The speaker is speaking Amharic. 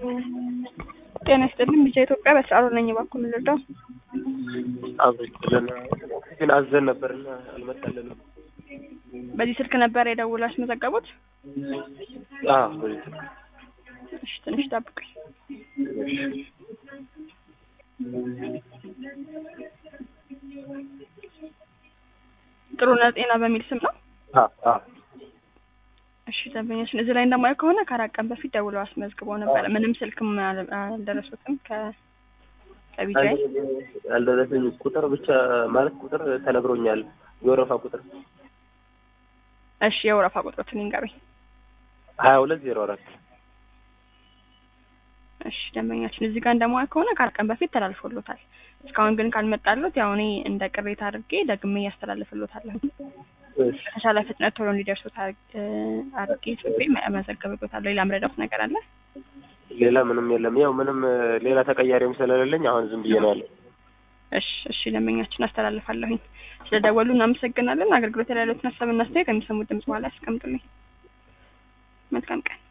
ጤና ይስጥልኝ ቢጫ ኢትዮጵያ በስራሩ ነኝ እባክዎ ምን ልርዳው? አብዝለን ግን አዘን ነበርና አልመጣልንም። በዚህ ስልክ ነበር የደውለው ያስመዘገቡት? አዎ በዚህ ስልክ። እሺ ትንሽ ጠብቁኝ። ጥሩነህ ጤና በሚል ስም ነው? አዎ አዎ እሺ ደንበኛችን እዚህ ላይ እንደማየው ከሆነ ከአራት ቀን በፊት ደውለው አስመዝግበው ነበረ። ምንም ስልክም አል- አልደረሱትም ከ ከቢጃይ ያልደረሰኝ ቁጥር ብቻ ማለት ቁጥር ተነግሮኛል። የወረፋ ቁጥር እሺ የወረፋ ቁጥሮትን ይንገሩኝ። ሀያ ሁለት ዜሮ አራት እሺ ደንበኛችን እዚህ ጋር እንደማየው ከሆነ ከአራት ቀን በፊት ተላልፎሎታል። እስካሁን ግን ካልመጣሉት ያው እኔ እንደ ቅሬታ አድርጌ ደግሜ እያስተላልፍሎታለሁ። በተቻለ ፍጥነት ቶሎ እንዲደርሱት አድርጌ ጽፌ መዘገብሎታለሁ። ሌላ ምረዳውት ነገር አለ? ሌላ ምንም የለም። ያው ምንም ሌላ ተቀያሪም ስለሌለኝ አሁን ዝም ብዬ ነው ያለው። እሺ እሺ ደንበኛችን አስተላልፋለሁኝ። ስለደወሉ እናመሰግናለን። አገልግሎት ላይ ያሉትን ሀሳብና አስተያየት ከሚሰሙት ድምጽ በኋላ ያስቀምጡልኝ። መልካም ቀን